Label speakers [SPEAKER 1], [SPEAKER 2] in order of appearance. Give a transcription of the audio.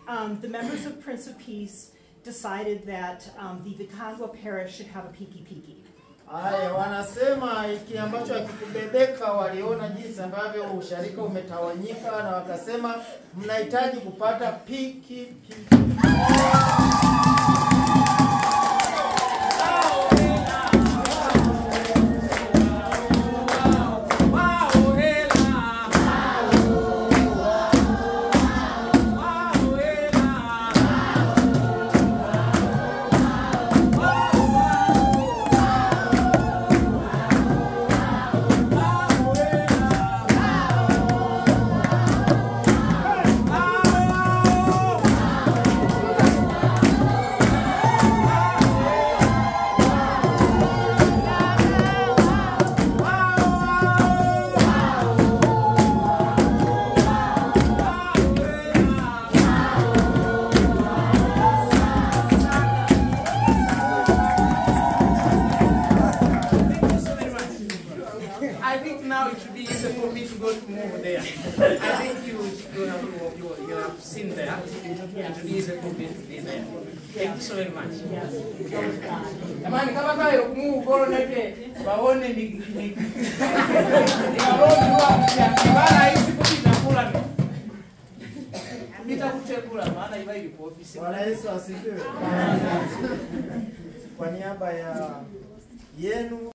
[SPEAKER 1] um, the members of Prince of Peace decided that um, the Vikangwa parish should have a piki piki.
[SPEAKER 2] Haya, wanasema iki ambacho hakikubebeka, waliona jinsi ambavyo usharika umetawanyika, na wakasema mnahitaji kupata piki piki.
[SPEAKER 3] I think now it should be easy for me to go to move there. I think you you have you, you have seen there. It should be easy for me to be there. Thank you so very much. Jamani, kama kale kumove goro nete waone ni ni ni warodi wa kibala hizi kupita kula ni. Nitafute kula maana iba ilipo ofisi.
[SPEAKER 2] Bwana Yesu asifiwe. Kwa niaba ya yenu